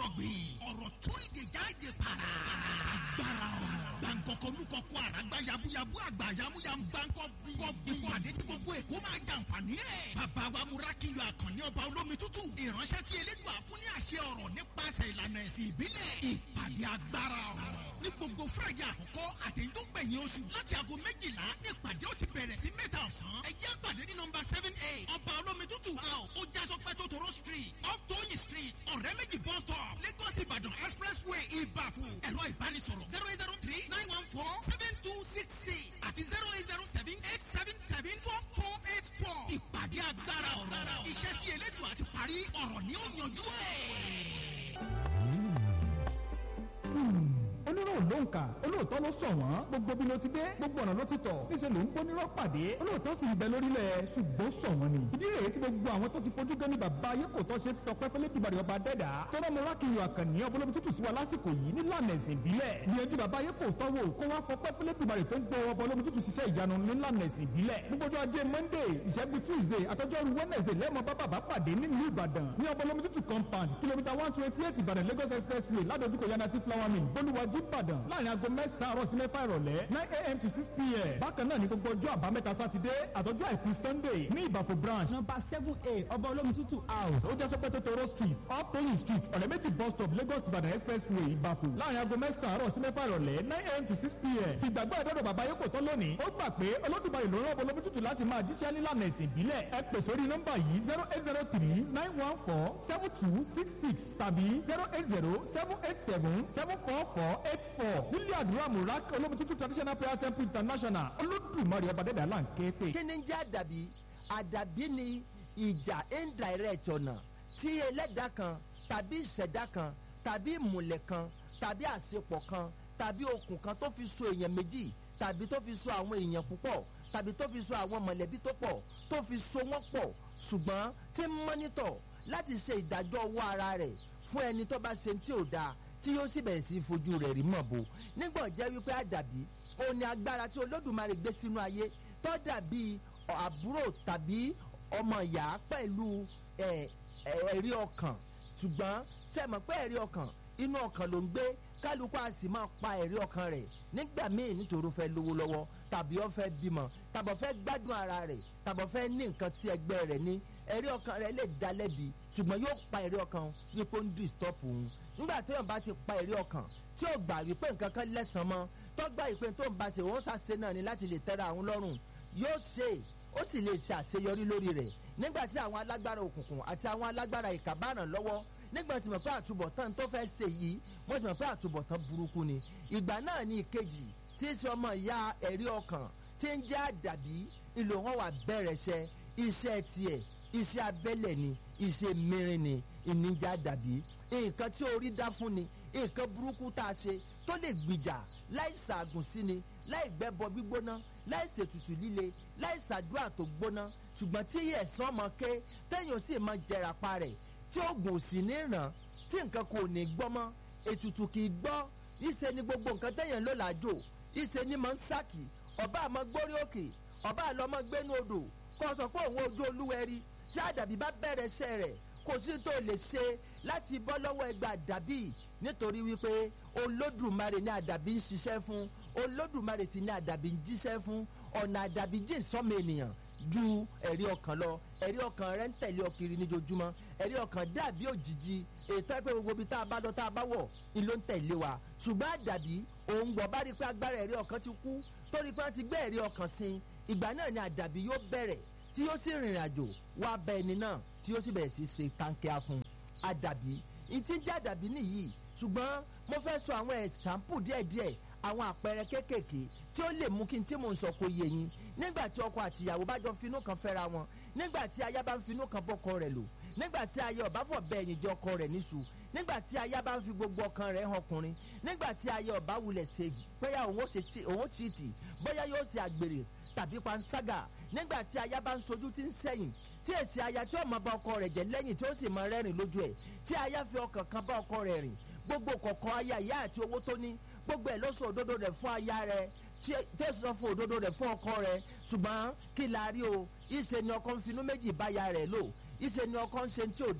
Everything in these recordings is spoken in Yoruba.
gbìn ọ̀rọ̀ tó ìdè jáde para agbára ọ̀rọ̀ gbàǹkọ̀kọ̀ olùkọ̀kọ̀ àràgbá yabuyabu àgbà yamuyamu gbàǹkọ̀ bí ìpàdé tí gbogbo èkó máa jàǹfààní ẹ̀ bàbá wa múrákìyọ àkànní ọba olómi tútù ìránṣẹ́ tí elédùn àfún ní àṣẹ ọ̀rọ̀ nípasẹ̀ ìlànà ẹ̀sìn ìbílẹ̀ ìpàdé agbára ọ̀rọ̀ ní gbogbo friday àkọ́kọ́ àtẹ̀yìn tó gbẹ̀yìn oṣù láti aago méjìlá ní ìpàdé ó ti bẹ̀rẹ̀ sí mẹ́ta ọ̀sán ẹ jẹ́ àpàdé ní nọmba seven eight ọba olómi tútù house ó já sọpẹ́ tó toro street off tóyìn street ọ̀rẹ́ méjì bus stop lagos ìbàdàn expressway ìbàfò ẹ̀rọ ìbánisọ̀rọ̀ zero eight zero three nine one four seven two six six àti zero eight zero seven eight seven seven four four eight four ìpàdé agbára ọ̀rọ̀ iṣẹ́ tí elédùn àti parí ọ̀rọ̀ ni ó yanjú ẹ̀ onírò ló ń kà olóòótọ́ ló sọ wọ́n gbogbo bí ló ti dé gbogbo ọ̀nà ló ti tọ̀ níṣẹ́ ló ń gbónírọ́ pàdé olóòótọ́ sì ń bẹ lórílẹ̀ ṣùgbọ́n sọ wọ́n ni. ìdí rèé tí gbogbo àwọn tó ti fojú gan ni bàbá ayé kò tọ́ ṣe tọpẹ́ fẹ́lẹ́ dùbàrẹ̀ ọba dẹ́dà tọ́lá mo rákìyàn àkànní ọbọlọ́bi tútù sí wa lásìkò yìí nílànà ẹ̀sìn ìbílẹ̀ gbìyànjú bàbá ayé kò tọ́wọ́ kó wá fọpẹ́ fẹ́lẹ́ dùbàrẹ̀ tó ń gbọ́ ọbọlọ́bi tútù ṣiṣẹ́ ìyanu nílànà ẹ̀sìn ìbílẹ̀ gbogbo ọjọ́ ajé monday ìṣẹ́gun tuesday àtọ́jọ́rú wednesday lẹ́mọ̀ bá bàbá pàdé nílùú ìbàdàn ní ọbọlọ́bi tútù compound kìlómítà one twenty eight ìbàdàn lagos expressway ládojúkọ yanati flower mill bolúwàjí ìbàdàn láàrin aago mẹ́sàn-án àárọ̀ sí mẹ́fà ìrọ̀lẹ́ nine a.m. to six p.m. bákan náà ní gbogbo ọjọ́ àbámẹ́ta sátidé àtọ́jú àìkú sunday ní ìbàfò branch nọmba seven a ọba olómi tútù house. ó jẹ́ sọ́pẹ́ tótóró street off toyin street ọ̀rẹ́ méjì bus stop lagos ìbàdàn expressway ìbàfò láàrin aago mẹ́sàn-án àárọ̀ sí mẹ́fà ìrọ̀lẹ́ nine a.m. to six p.m. ìgbàgbọ́ ẹ̀dọ́dọ̀ bàbá yóò kò tán lónìí ó gbà pé olódùmarè ló rán ọbọ̀ olómi tútù láti máa jíṣẹ́ nílànà ẹ̀sìn ìbílẹ̀ ẹ pè sórí nọ́mbà yìí zero eight zero three nine one four seven two six six tàbí zero eight zero seven eight seven seven four four eight four nílé àdúrà murak olómi tútù traditional prayer temple international olódùmarè ọba dẹ́dà là ń ké pè. kí ni ń jẹ́ àdàbí àdàbí ni ìjà indirect ọ̀nà tí ẹlẹ́dàá kan tàbí ìṣẹ̀dá kan tàbí ìmùlẹ̀ kan tàbí àṣepọ̀ kan tàbí okùn kan tó fi so èèyàn méjì tàbí tó fi so àwọn èèyàn púpọ̀ tàbí tó fi so àwọn mọ̀lẹ́bí tó pọ̀ tó fi so wọ́n pọ̀ ṣùgbọ́n tí ń mọ́nítọ̀ láti ṣe ìdájọ́ owó ara rẹ̀ fún ẹni tó bá ṣe tí ò dáa tí yóò sì bẹ̀rẹ̀ sí fojú rẹ̀ rí mọ̀ bò nígbà jẹ́ wípé àdàbí òun ni agbára tí olódùmarè gbé sínú ayé tó dàbí àbúrò tàbí ọmọ ìyá pẹ̀lú ẹ̀rí ọkàn ṣùgbọ́n sẹ́mọ̀ pé ẹ̀rí ọkàn inú ọkàn ló ń gbé kálukú a sì máa pa ẹ̀rí ọkàn rẹ̀ nígbà míì nítorí ó fẹ́ lówó lọ́wọ́ tàbí ó fẹ́ bímọ tàbí ó fẹ́ gbádùn ara rẹ̀ tàbí ó fẹ́ ní nǹkan tí ẹgbẹ́ rẹ̀ ní ẹ̀rí ọkàn rẹ̀ lè dá lẹ́bi ṣùgbọ́n yóò pa ẹ̀rí ọkàn wípé ó ń disturb òun nígbà tí èèyàn bá ti pa ẹ̀rí ọkàn tí ó gbà wípé nǹkan kan lẹ́sàn mọ́ tó gbà wípé tó ń bá ṣe òun ṣàṣe náà ni láti lè tẹ́ra àwọn lọ́rùn yóò ṣe ó sì lè ṣe àṣeyọrí lórí rẹ̀ nígbà tí àwọn alágbára òkùnkùn àti àwọn alágbára ìkà bá ràn lọ́wọ́ nígbà tí mo pé àtúbọ̀tán tó fẹ́ ṣe yìí mo sì mọ̀ pé àtúbọ̀tán burúkú ni ìgbà náà ní ìkejì tí í ṣe ọmọ ìyá ẹ̀rí ọkàn tí ń jẹ́ àdàbí ìlò wọn wà bẹ̀rẹ̀ ṣẹ iṣẹ́ tiẹ̀ iṣẹ́ abẹ́lẹ̀ ni iṣẹ́ mìíràn ni ìníjà àdàbí nǹkan tí orí dá fún ni nǹkan burúkú tá a ṣe tó lè gbìjà láì ṣàgùn sí ni láì gbẹ́bọ gbígbóná láì ṣètùtù líle láì ṣàdúrà tó gbóná ṣùgbọ́n tí ẹ̀sán ọmọ ké téèyàn sì máa jẹrà pa rẹ̀ tí oògùn ò sì ní ràn tí nǹkan kò ní gbọ́ mọ́ ètùtù kì í gbọ́ ìṣe ni gbogbo nǹkan téèyàn ló làájò ìṣe ni mọ̀ ń sàkì ọba àmọ́ gbórí òkè ọba àlọ́mọ gbénu odò kó sọ pé òun ojú olúwẹ̀rí tí àdàbí bá bẹ̀rẹ̀ iṣẹ́ rẹ̀ kò sí tó lè ṣe láti bọ́ lọ́wọ́ ẹgbẹ́ àdàbí nítorí wípé olódùmarè ní àdàbí ń ṣiṣẹ́ fún olódùmarè sì ní àdàbí ń jíṣẹ́ fún ọ̀nà àdàbí jìn sọ́mọ ènìyàn ju ẹ̀rí ọkàn lọ ẹ̀rí ọkàn rẹ̀ ń tẹ̀lé ọ kiri níjojúmọ́ ẹ̀rí ọkàn dàbí òjijì ètò ẹgbẹ́ gbogbo ibi tá a bá lọ tá a bá wọ̀ ni ló ń tẹ̀lé wa ṣùgbọ́n àdàbí òun gbọ́ bá rí i pé agbára ẹ̀rí ọkàn ti kú torí pé wọ́n ti gbé ẹ̀rí ọkàn sí ìgbà náà ni àdàbí yóò bẹ̀rẹ̀ tí yóò sì rìnrìn àjò wá bẹ ẹni náà tí yóò sì bẹ̀rẹ̀ sí ṣe táǹkìá fún àdàbí ìtí ń jẹ́ àdàbí nìyí ṣùgbọ́n mo fẹ́ sọ àwọn ẹ̀sàmpù díẹ̀díẹ̀ àwọn àpẹẹrẹ kéékèèké tí ó lè mú kí n tí mò ń sọ kó yé yín nígbà tí ọkọ àti ìyàwó bá jọ finú kan fẹ́ra wọn nígbà tí aya bá ń finú kan bọ́kọ rẹ̀ lò nígbà tí aya ọ̀bá fọ̀ bẹ́ẹ̀ yìí jẹ́ ọkọ rẹ̀ níṣu nígbà tí aya bá ń fi gbogbo ọkàn rẹ̀ hàn ọkùnrin nígbà tí aya ọ̀bá wulẹ̀ ṣe bóyá òun ó tìtì bóyá yóò ṣe àgbèrè tàbí panṣágà nígbà tí aya bá ń sojú tí ń sẹ́yìn tí èsì aya tí ó máa bá ọkọ rẹ̀ jẹ́ lẹ́yìn tí ó sì máa rẹ́rìn lójú ẹ̀ tí aya fi ọkàn kan bá ọkọ rẹ̀ rìn gbogbo kọ̀ọ̀kan aya ìyá àti owó tó ní gbogbo ẹ̀ ló sọ òdodo rẹ̀ fún aya rẹ̀ tí ó sọ fún òdodo rẹ̀ fún ọkọ rẹ̀ ṣùgbọ́n kí la rí o ìṣe ni ọkọ ń finú méjì báya rẹ̀ lò ìṣe ni ọkọ ń ṣe tí ò dáa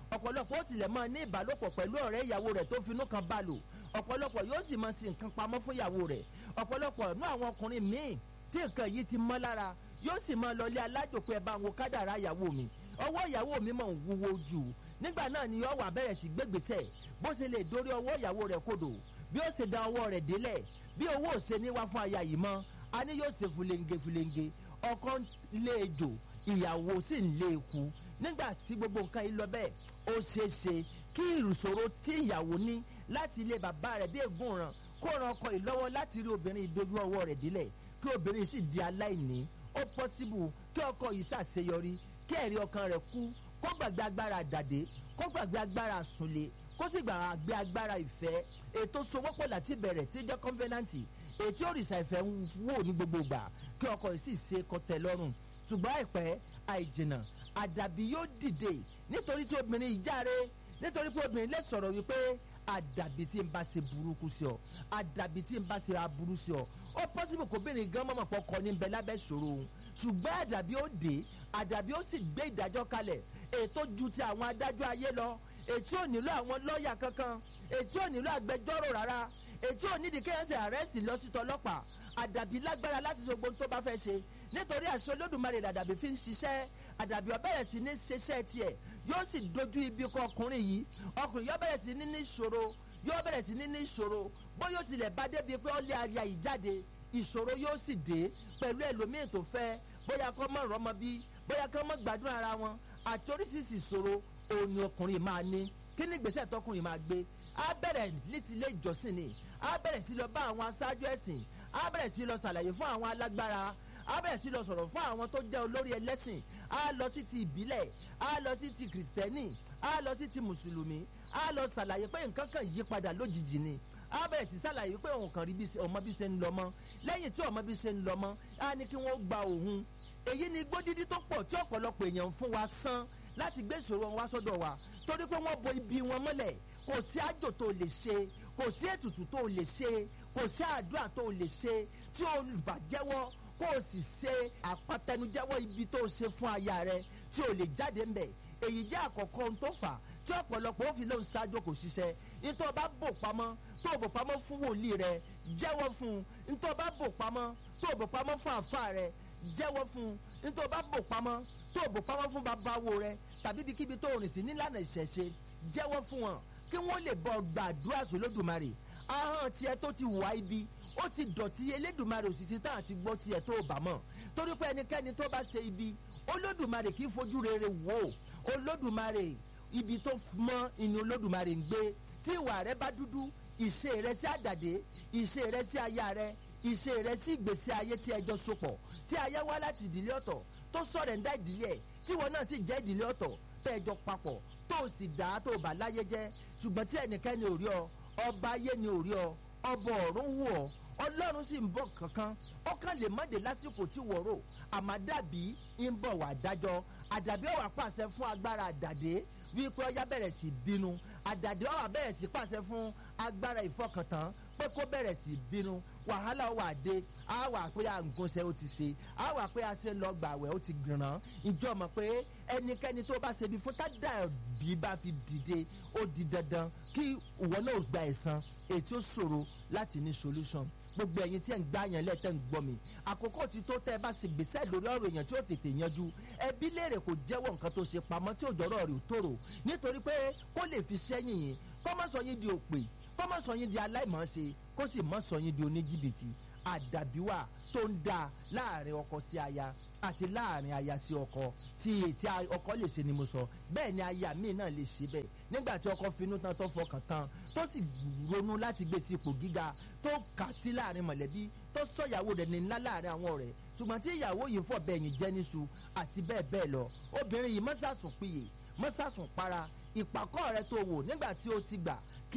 ọ̀pọ̀lọpọ̀ ó tilẹ̀ máa ní ìbálòpọ̀ pẹ̀lú ọ̀rẹ́ ìyàwó rẹ̀ tó finú kan bá lò ọ̀pọ̀lọpọ̀ yóò sì máa sin nǹkan pamọ́ fún ìyàwó rẹ̀ ọ̀pọ̀lọpọ̀ nú àwọn ọkùnrin míì tí nǹkan yìí ti mọ́ lára yóò sì máa lọlé alájòpẹ́ ẹ bá ń wo kádàrá ìyàwó mi ọwọ́ ìyàwó mi mọ̀ ń wúwo jù nígbà náà ni yóò wà bẹ̀rẹ̀ sí gbégbèsè bó ṣe lè dórí ọwọ́ ìyàwó rẹ̀ kodò bí ó ṣe da ọwọ́ rẹ̀ délẹ̀ bí owó ò ṣe ní wá fún aya yìí mọ́ a ní yóò ṣe fúlenge fúlenge ọkọ ń lé ejò ìyàwó sì ń lé eku nígbà tí gbogbo nǹkan yìí lọ bẹ́ẹ̀ ó ṣeé ṣe kí ìrùsòro tí ìyàwó ní láti ilé bàbá rẹ̀ bí ègún ràn kó ran ọkọ yìí lọ́wọ́ láti rí obìnrin ìdojú ọwọ́ rẹ̀ délẹ̀ kí obìnrin sì di aláìní ó pọ́síbù kí ọkọ yìí ṣàṣeyọrí kí ẹ̀rí ọkàn rẹ̀ kú kó gbàgbé agbára àdàdé kó gbàgbé agbára àsùnlé kó sì gbàgbé agbára ìfẹ́ ètò sowọ́pọ̀ láti bẹ̀rẹ̀ tí jẹ́ kọ́nfẹ́nàntì ètí òrìṣà ìfẹ́ ń wò ní gbogbo ìgbà kí ọkọ yìí sì ṣe kọtẹ lọ́rùn ṣùgbọ́n àìpẹ́ àìjìnà àdàbí yóò dìde nítorí tí obìnrin yìí járe nítorí pé obìnrin lè sọ̀rọ̀ wípé àdàbí tí n bá ṣe burúkú sí ọ àdàbí tí n bá ṣe aburú sí ọ ó pọ́sibú kóbìnrin gan mọ̀mọ́ pọ̀ kọ́ ní bẹ lábẹ́ ṣòro òun ṣùgbọ́n àdàbí ó dé àdàbí ó sì gbé ìdájọ́ kalẹ̀ ètò ju ti àwọn adájọ́ ayé lọ ètí ò nílò àwọn lọ́ọ̀yà kankan ètí ò nílò agbẹjọ́rò rárá ètí ò nídìí kéèyàn ṣe àrẹ́sì lọ sí tọlọ́pàá àdàbí lágbára láti ṣe gbogbo tó bá fẹ́ ṣe nítorí àṣẹ olódùmarè làdàbí fi ń ṣiṣẹ́ àdàbí ó bẹ̀rẹ̀ sí ní ṣiṣẹ́ tiẹ̀ yóò sì dojú ibi kọ ọkùnrin yìí ọkùnrin yóò bẹ̀rẹ̀ sí ní ní ìṣòro yóò bẹ̀rẹ̀ sí ní ní ìṣòro bóyá ó tilẹ̀ bá débi pé ó lé aya yìí jáde ìṣòro yóò sì dé pẹ̀lú ẹlòmíì tó fẹ́ bóyá kó mọ̀ rọ́mọ bí bóyá kó mọ̀ gbádùn ara wọn àti oríṣiríṣi ìṣòro òun ni ọkùnrin máa ní kí ni ìgbésẹ̀ tọkùnrin máa gbé á bẹ̀rẹ̀ létí ilé ìjọsìn ni á bẹ̀rẹ̀ sí lọ bá àwọn aṣáájú ẹ̀sìn á bẹ̀rẹ̀ sí lọ ṣàlàyé fún àwọn alágbára á bẹ̀rẹ̀ sí lọ sọ̀rọ̀ fún àwọn tó jẹ́ olórí ẹlẹ́sìn á lọ sí ti ìbílẹ̀ á lọ sí ti kìrìsìtẹ́nì á lọ sí ti mùsùlùmí á lọ ṣàlàyé pé nǹkan kan yí padà lójijì ni á bẹ̀rẹ̀ sí ṣàlàyé pé òun kàn rí bí ọmọ bí ṣe ń lọ mọ́ lẹ́yìn tí ọmọ bí ṣe ń lọ mọ́ á ní kí wọ́n gba òun èyí ni gbódídí tó pọ̀ tí ọ̀pọ̀lọpọ̀ èèyàn ń fún wa san láti gbé ìṣòro wọn wá sọ́dọ̀ wa torí pé wọ́n bo ibi wọn mọ́lẹ̀ kò sí àjò tó lè ṣe kò sí ètùtù tó lè ṣe kò sí àdúrà tó lè ṣe tí o bá jẹ́wọ́ kó o sì ṣe àpàtẹnujẹ́wọ́ ibi tó ṣe fún aya rẹ tí o lè jáde ń bẹ̀ èyí jẹ́ àkọ́kọ́ ohun tó fà tí ọ̀pọ̀lọpọ̀ ó fi lóun ṣáájú kò ṣiṣẹ́ nítorí bá bò pamọ́ tó bò pamọ́ fún wòlíì rẹ jẹ́wọ́ fún un nítorí bá bò pamọ́ tó bò pamọ́ fún àfa rẹ jẹ́wọ́ fún un nítorí bá bò pamọ́ tó bò pamọ́ fún babawo rẹ tàbí ibikíbi tó rìn sí nílànà ìṣẹ̀ṣe jẹ́wọ́ fún wọn kí wọ́n lè bọ̀ gbàdúrà sólódùmarè ahọ́n tiẹ̀ tó ti wà ibi ó ti dọ̀tí elédùmarè òṣìṣẹ́ tá àti gbọ́ tiẹ̀ tó bá mọ̀ torí pé ẹnikẹ́ni tó bá ṣe ibi olódùmarè kì í fojú rere wò ó olódùmarè ibi tó mọ́ inú olódùmarè ń gbé tí ìwà rẹ bá dúdú ìṣe rẹ sí àdàdé ìṣe rẹ sí aya rẹ ìṣe rẹ sí ìgbésí ayé tí ẹjọ́ sopọ̀ tí aya wá láti ìdílé ọ̀tọ̀ tó sọ̀rọ̀ ń dá ìdílé ẹ̀ tí wọn náà sì jẹ́ ìdílé ọ̀tọ̀ tẹ́ẹ̀jọ papọ̀ tó o sì dá tó o bá láyé jẹ́ ṣùgbọ́n tí ẹnikẹ́ni ò rí ọ ọba ayé ni ò rí ọ ọba ọ̀run wù ọ ọlọ́run sì ń bọ̀ kankan ọkàn lè mọ̀dé lásìkò tí wọ́n rò àmàdàbí ń bọ̀ wá dájọ́ àdàbí ọ̀wà pàṣẹ fún agbára àdàdé wípé ọyá bẹ̀rẹ̀ sí bínú àdàdé ọ̀wà bẹ̀rẹ̀ sí pàṣẹ fún agbára ìfọkàntán pé kó bẹ̀rẹ̀ sí bínú wàhálà wà dé á wà pé àgùnṣe ó ti ṣe á wà pé a ṣe lọ gbàwẹ̀ ó ti gbìràn ìjọ mọ̀ pé ẹnikẹ́ni tó bá ṣe bí fún tádà bí bá fi dìde ó di dandan kí ìwọ náà gba ẹ̀san èyí tí ó ṣòro láti ní solution gbogbo ẹ̀yin tí ẹ̀ ń gbá yẹn lẹ́tẹ̀ ń gbọ́ mi àkókò tí tó tẹ́ ẹ bá ṣe gbèsè lórí ọ̀rọ̀ èèyàn tí ó tètè yanjú ẹbí léèrè kò jẹ́wọ́ nǹkan tó ṣe pamọ́ tí òjọ́rọ̀ rẹ̀ ò tòrò nítorí pé kó lè fi sẹ́yìn yín kó má sọ yín di òpè kó má sọ yín di aláìmọ̀ọ́ṣe kó sì má sọ yín di oníjìbìtì àdàbíwà tó ń da láàrin ọkọ sí aya àti láàrin aya sí ọkọ tí tí ọkọ lè ṣe ni mo sọ bẹ́ẹ̀ ni aya míì náà lè ṣe bẹ́ẹ̀ nígbà tí ọkọ finú tán tó fọkàn tán tó sì ronú láti gbé sí ipò gíga tó kà sí láàrin mọ̀lẹ́bí tó sọ ìyàwó rẹ̀ ní ńlá láàrin àwọn ọ̀rẹ́ ṣùgbọ́n tí ìyàwó yìí fọ̀ bẹ́ẹ̀ yìí jẹ́ níṣu àti bẹ́ẹ̀ bẹ́ẹ̀ lọ obìnrin yìí mọ́sàsùn piyè mọ́sàsùn para ìpàkọ́ rẹ tó wò nígbà tí ó ti gbà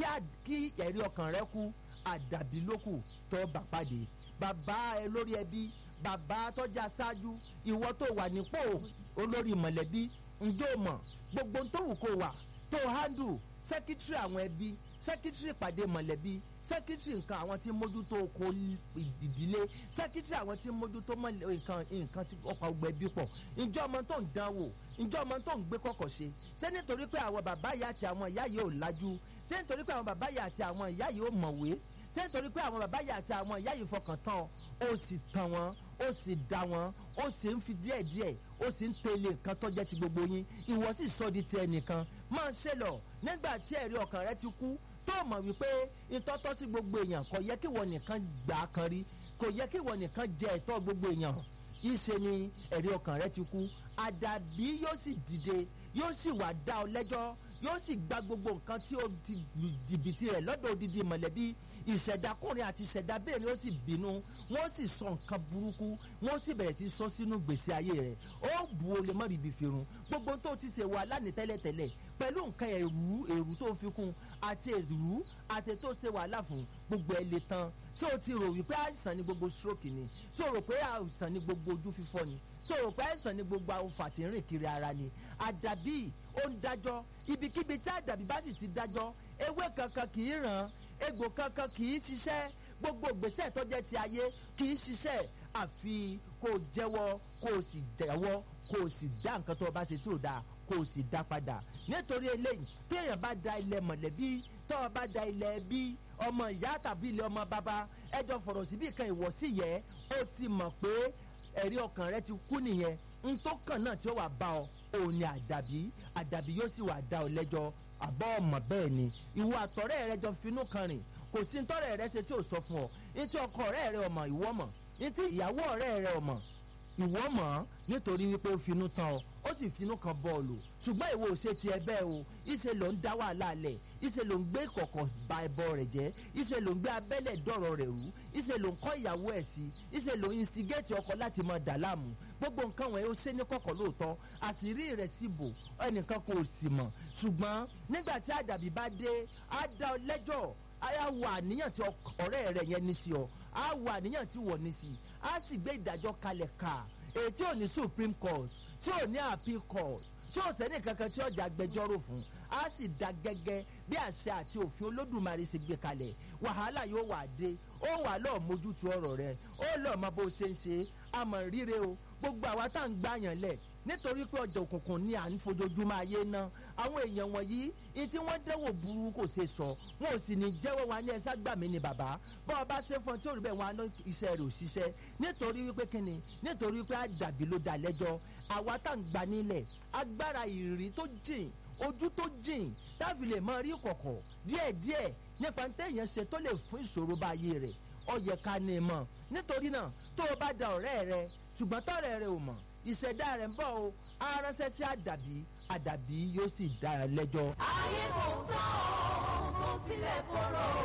kí ẹ̀rí ọkàn rẹ kú àdàbí lókù tó bá pàdé bàbá ẹ lórí ẹbí bàbá tọ́jà ṣáájú ìwọ tó wà nípò olórí mọ̀lẹ́bí ǹjẹ́ o mọ̀ gbogbo tó wù kó wà tó handle sẹ́kítírì àwọn ẹbí sẹ́kítírì ìpàdé mọ̀lẹ́bí sẹ́kítírì nǹkan àwọn tí ń mójútó oko ìdílé sẹ́kítírì àwọn tí ń mójútó mọ̀lẹ́- nǹkan nǹkan tí ọkọ̀ ọgbẹ́ bí pọ̀ ǹjọ́ ọmọ tó ń dán wò ǹjọ́ ọmọ tó ń gbé kọ̀kọ̀ ṣe ṣé nítorí pé àwọn bàbá yìí àti àwọn ìyá yìí ò lajú ṣé nítorí pé àwọn bàbá yìí àti àwọn ìyá yìí ò mọ̀wé ṣé nítorí pé àwọn bàbá yìí àti àwọn ìyá yìí fọkàn tán ọ, ó sì tàn wọ́n ó sì dá wọn ó sì ń fi díẹ̀ díẹ̀ ó sì ń tẹ̀lé nǹkan tó jẹ́ ti gbogbo yín ìwọ sì sọ di ti ẹnìkan máa ṣe lọ nígbà tí ẹ̀rí ọkàn rẹ ti kú tó mọ̀ wípé ìtọ́tọ́ sí gbogbo èèyàn kò yẹ kí wọ́n nìkan gbà á kan rí kò yẹ kí wọ́n nìkan jẹ ẹ̀tọ́ gbogbo èèyàn ìṣe ni ẹ̀rí ọkàn rẹ ti kú àdàbí yóò sì dìde yóò sì wá dá ọ lẹ́jọ́ yóò sì gba gbogbo nǹkan tí ó ti lù jìbìtì rẹ̀ lọ́dọ̀ odidi mọ̀lẹ́bí ìṣẹ̀dákùnrin àti ìṣẹ̀dábìnrin ó sì bínú wọ́n sì sọ nǹkan burúkú wọ́n sì bẹ̀rẹ̀ sí sọ sínú gbèsè ayé rẹ̀ ó bu olè mọ́ ibi fèrun gbogbo tó ti ṣe wà lánìí tẹ́lẹ̀tẹ́lẹ̀ pẹ̀lú nǹkan ẹ̀rú èrú tó fi kún àti èrú àti tó ṣe wàhálà fún gbogbo ẹ̀ lè tán ṣé o ti rò wípé àìsàn ni gbogbo stroke ni ṣé o rò pé àìsàn ni gbogbo ojú fífọ́ ni ṣé o rò pé àìsàn ni gbogbo awùfà tí ń rìn kiri ara ni àdàbí ó ń dájọ́ ibikíbi tí àdàbí bá sì ti dájọ́ ewé kankan kì í ràn egbò kankan kì í ṣiṣẹ́ gbogbo ìgbésẹ̀ tó jẹ́ ti ayé kì í ṣiṣẹ́ àfi kó o jẹ́wọ́ kó o sì jẹ́wọ́ kó o sì dá nǹkan tó o bá ṣe tí ò dáa kó o sì dá padà nítorí eléyìí téèyàn bá da ilẹ̀ mọ̀lẹ́bí tó o bá da ilẹ̀ ẹbí ọmọ ìyá tàbí ilẹ̀ ọmọ bàbá ẹjọ́ fọ̀rọ̀ síbí kan ìwọ sí yẹ ó ti mọ̀ pé ẹ̀rí ọkàn rẹ ti kú nìyẹn n tó kàn náà tí ó wà bá ọ òun ni àdàbí àdàbí yóò sì wà dá ọ lẹ́jọ́ àbọ̀ ọmọ bẹ́ẹ̀ ni ìwọ àtọ̀rẹ́ rẹ jọ finú kan rìn kò sí ntọ́rẹ́ rẹ ṣe tí ò sọ fún ọ ní tí ọkọ ọ̀rẹ́ rẹ ọmọ ìwọ mọ̀ ní tí ìyàwó ọ̀rẹ́ rẹ ọmọ ìwọ mọ̀ nítorí wípé ó finú tán ọ ó sì finú kan bọ́ọ̀lù ṣùgbọ́n ìwọ ò ṣe tiẹ̀ bẹ́ẹ̀ o ìṣe ló ń dá wàhálà lẹ̀ ìṣe ló ń gbé kọ̀kọ̀ ba ẹbọ rẹ̀ jẹ́ ìṣe ló ń gbé abẹ́lẹ̀ dọ̀rọ̀ rẹ̀ rú ìṣe ló ń kọ́ ìyàwó ẹ̀ sí ìṣe ló ń instigate ọkọ láti mọ dà láàmú gbogbo nǹkan wọ̀nyí ó ṣe ní kọ̀kọ̀ lóòótọ́ àṣírí rẹ̀ sì bò ẹnìkan kò sì mọ̀ ṣùgbọ́n nígbà tí àdàbí bá dé á dá ọ lẹ́jọ́ á wà àníyàn tí ọ̀rẹ́ rẹ̀ yẹn ní sí ọ á wà àníyàn tí wọ̀ ní sí á sì gbé ìdájọ́ kalẹ̀ ká èyí tí ò ní supreme court tí ò ní appeal court tí ò sẹ́ni kankan tí ọjà agbẹjọ́rò fún a sì da gẹ́gẹ́ bí àṣẹ àti òfin olódùmarè ṣe gbé kalẹ̀ wàhálà yóò wà dé ó wà lọ́ọ̀ mójútu ọ̀rọ̀ rẹ̀ ó lọ́ọ̀ mọ bó ṣe ń ṣe àmọ̀ ríre o gbogbo àwa tá à ń gbàyàn lẹ̀ nítorí pé ọjà òkùnkùn ni à ń fojoojúmọ́ ayé ná àwọn èèyàn wọ̀nyí ní tí wọ́n dẹ́wò burú kò ṣe sọ wọn ò sì ní jẹ́wọ́ wa ní ẹ̀sà gbà mí ni bàbá bọ́ ọ bá ṣe fún ọ tí ò rí bẹ́ẹ̀ wọn á ná iṣẹ́ rẹ̀ ò ṣiṣẹ́ nítorí wípé kíni nítorí wípé àdàbí ló dá lẹ́jọ́ àwa tá à ń gbà nílẹ̀ agbára ìrírí tó jìn ojú tó jìn táfi lè máa rí kọ̀kọ̀ díẹ̀díẹ̀ nípa téèyàn ṣe tó lè fún ìṣòro bá ayé rẹ̀ ó yẹ ká ní i mọ̀ nítorí náà tó o bá da ọ̀rẹ́ rẹ ṣùgbọ́n tọ́rẹ́ rẹ ò mọ̀ ìṣẹ̀dá rẹ̀ ń bọ̀ o aránṣẹ́ sí àdàbí àdàbí yóò sì dá ẹ lẹ́jọ́. ayé kò tán o kò tilẹ̀ korò